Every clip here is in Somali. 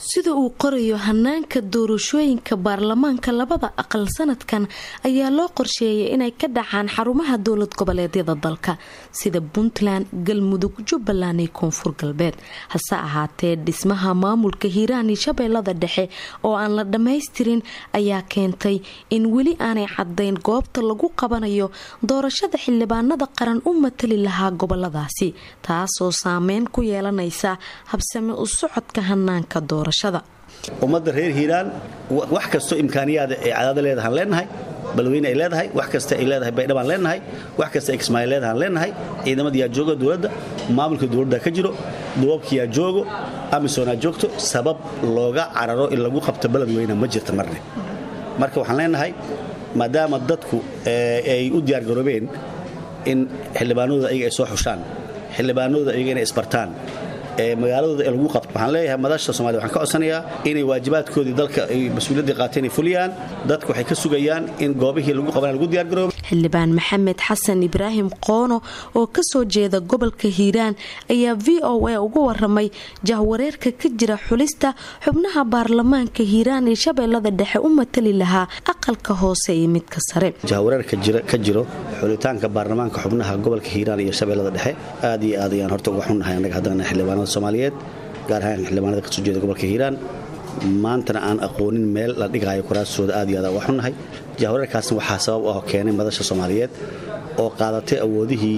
sida uu qorayo hanaanka doorashooyinka baarlamaanka labada aqal sanadkan ayaa loo qorsheeyay inay ka dhacaan xarumaha dowlad goboleedyada dalka sida puntland galmudug jubbaland iyo koonfur galbeed hase ahaatee dhismaha maamulka hiiraan iyo shabeellada dhexe oo aan la dhammaystirin ayaa keentay in weli aanay cadayn goobta lagu qabanayo doorashada xildhibaanada qaran u matali lahaa goboladaasi taasoo saameyn ku yeelanaysa habsame u socodka hanaanka doorashada ummadda reer hiiraan wax kastoo imkaaniyaada ee cadaada leedahaan leenahay balweyne ay leedahay wax kasta ay leedahay baydhabaan leenahay wax kasta ay kismaayo leedahaan leenahay ciidamadayaa jooga dowladda maamulka dowladda ka jiro duwabkiyaa joogo amisoonaa joogto sabab looga cararo in lagu qabto beledweyne ma jirta marne marka waxaan leenahay maadaama dadku ay u diyaargaroobeen in xildhibaanadooda ayaga ay soo xushaan xildhibaanadooda ayaga inay isbartaan magaaladooda ee lagu qabto waxaan leeyahay madasha somalia waxaan ka codsanayaa inay waajibaadkoodii dalka ay mas-uuliyaddii qaateen ay fuliyaan dadku waxay ka sugayaan in goobihii lagu qabanaya lagu diyaargaroobo xildhibaan maxamed xasan ibraahim qoono oo kasoo jeeda gobolka hiiraan ayaa v o a uga waramay jahwareerka ka jira xulista xubnaha baarlamaanka hiiraan ee shabeellada dhexe u matali lahaa aqalka hoose iyo midka sare jahwareerka ka jiro xulitaanka baarlamaanka xubnaha gobolka hiiraan iyo shabeellada dhexe aad iyo aad ayaan horta uga xunnahay annaga haddana xildhibaanada soomaaliyeed gaar ahaan xildhibaanada kasoo jeeda gobolka hiiraan maantana aan aqoonin meel la dhigaayo kuraastooda aad iyo aad uga xunnahay jahwareerkaasna waxaa sabab ah keenay madasha soomaaliyeed oo qaadatay awoodihii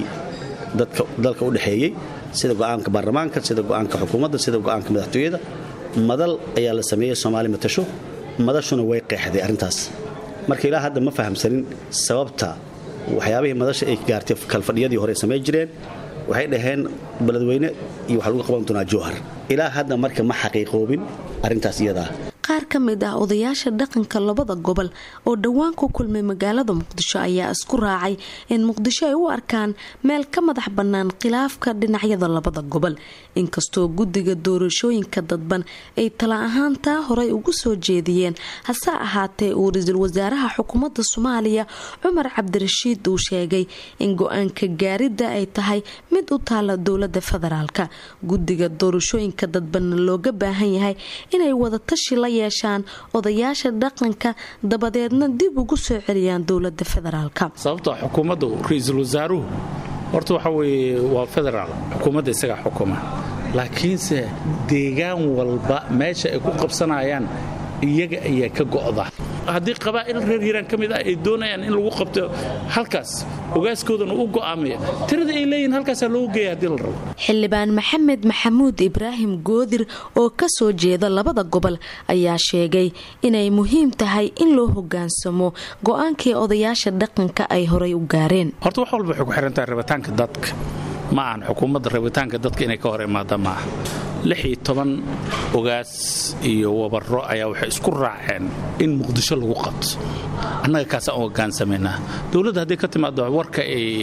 dalka u dhexeeyey sida go'aanka baarlamaanka sida go'aanka xukuumadda sida go'aanka madaxtooyada madal ayaa la sameeyey soomaali matasho madashuna way qeexday arrintaas marka ilaa hadda ma fahamsanin sababta waxyaabihii madasha ay gaartay kalfadhiyadii hore samey jireen waxay dhaheen beledweyne iyo waxa lagu qaban doonaa jowhar ilaa hadda marka ma xaqiiqoobin arrintaas iyadaa qaar ka mid ah odayaasha dhaqanka labada gobol oo dhowaan ku kulmay magaalada muqdisho ayaa isku raacay in muqdisho ay u arkaan meel ka madax bannaan khilaafka dhinacyada labada gobol inkastoo guddiga doorashooyinka dadban ay tala ahaan taa horey ugu soo jeediyeen hase ahaatee uu ra-iisul wasaaraha xukuumadda soomaaliya cumar cabdirashiid uu sheegay in go-aanka gaaridda ay tahay mid u taala dowlada federaalka guddiga doorashooyinka dadbanna looga baahan yahay inay wadatashi la yeeshaan odayaasha dhaqanka dabadeedna dib ugu soo celiyaan dowlada federaalka sababta xukuumaddu ra-iisul wasaaruhu horta waxa weye waa federaal xukuumadda isagaa xukuma laakiinse deegaan walba meesha ay ku qabsanayaan iyaga ayaa ka go'da haddii qabaa'il reer hiiraan ka mid ah ay doonayaan in lagu qabto halkaas ogaaskoodana u go'aamaya tirada ay leeyihin halkaasaa loogu geeya hadii la rabo xildhibaan maxamed maxamuud ibraahim goodir oo ka soo jeeda labada gobol ayaa sheegay inay muhiim tahay in loo hogaansamo go'aankii odayaasha dhaqanka ay horay u gaareen horta wax walba waxay ku xirantahay rabitaanka dadka ma ahan xukuumadda rabitaanka dadka inay ka hor imaada ma aha lix iyo toban ogaas iyo wabaro ayaa waxay isku raaceen in muqdisho lagu qabto annaga kaasaan u hogaansamaynaa dowladda haddii ka timaado warka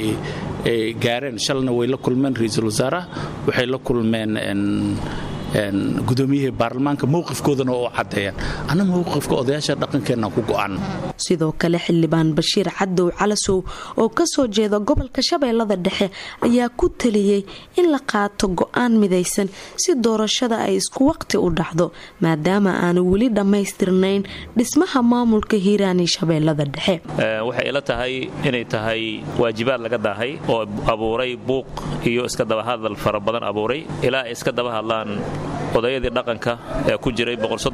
ay gaareen shalna way la kulmeen ra-iisul wasaaraha waxay la kulmeen gudoomiyihii baarlamaanka mowqifkoodana oo caddeeyaan anna mowqifka odayaasha dhaqankeenna ku go'an sidoo kale xildhibaan bashiir cadow calasow oo kasoo jeeda gobolka shabeellada dhexe ayaa ku taliyey in la qaato go'aan midaysan si doorashada ay isku waqti u dhacdo maadaama aanu weli dhammaystirnayn dhismaha maamulka hiiraan iyo shabeellada dhexe waxay ila tahay inay tahay waajibaad laga daahay oo abuuray buuq iyo iska dabahadal fara badan abuuray ilaa ay iska daba hadlaan odayadii dhaqanka ee ku jiray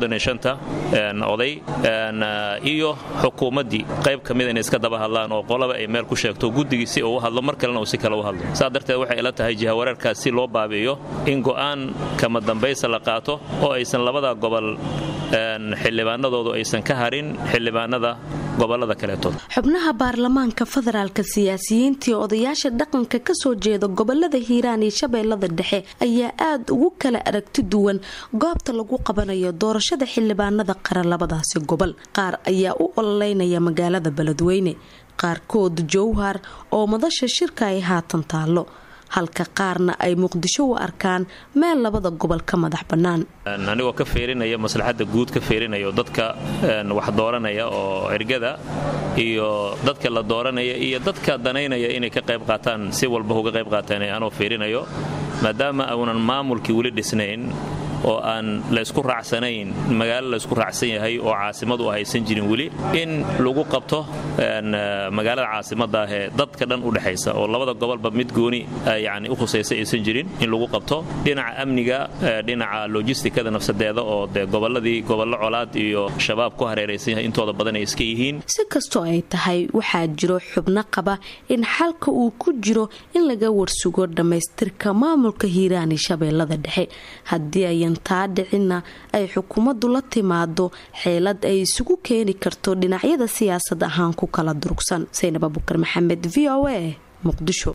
oday iyo xukuumaddii qayb ka mida inay iska daba hadlaan oo qolaba ay meel ku sheegto guddigii si uu u hadlo mar kalena uu si kale u hadlo saa darteed waxay ila tahay jihawareerkaas si loo baabi'iyo in go'aan kama dambaysa la qaato oo aysan labada gobol xildhibaanadoodu aysan ka harin xildhibaanada gobolada kaleetood xubnaha baarlamaanka federaalka siyaasiyiintii odayaasha dhaqanka kasoo jeeda gobolada hiiraan iyo shabeellada dhexe ayaa aada ugu kala aragti duwan goobta lagu qabanayo doorashada xildhibaanada qaran labadaasi gobol qaar ayaa u ololeynaya magaalada beledweyne qaarkood jowhar oo madasha shirka ay haatan taallo halka qaarna ay muqdisho u arkaan meel labada gobol ka madax bannaan anigoo ka feerinaya maslaxadda guud ka feerinayo dadka wax dooranaya oo ergada iyo dadka la dooranaya iyo dadka danaynaya inay ka qayb qaataan si walba uga qayb qaataan anoo feerinayo maadaama uunan maamulkii weli dhisnayn oo aan laysku raacsanayn magaalo laysku raacsan yahay oo caasimadu haysan jirin weli in lagu qabto magaalada caasimada ah ee dadka dhan u dhexaysa oo labada gobolba mid gooni yani u khusaysa aysan jirin in lagu qabto dhinaca amniga dhinaca lojistikada nafsadeeda oo dee goboladii gobollo colaad iyo shabaab ku hareeraysan yahay intooda badan ay iska yihiin si kastoo ay tahay waxaa jiro xubno qaba in xalka uu ku jiro in laga warsugo dhammaystirka maamulka hiiraan iyo shabeellada dhexe haddii ayan taa dhicinna ay xukuumaddu la timaado xeelad ay isugu keeni karto dhinacyada siyaasad ahaan ku kala durugsan saynab abukar maxamed v o a muqdisho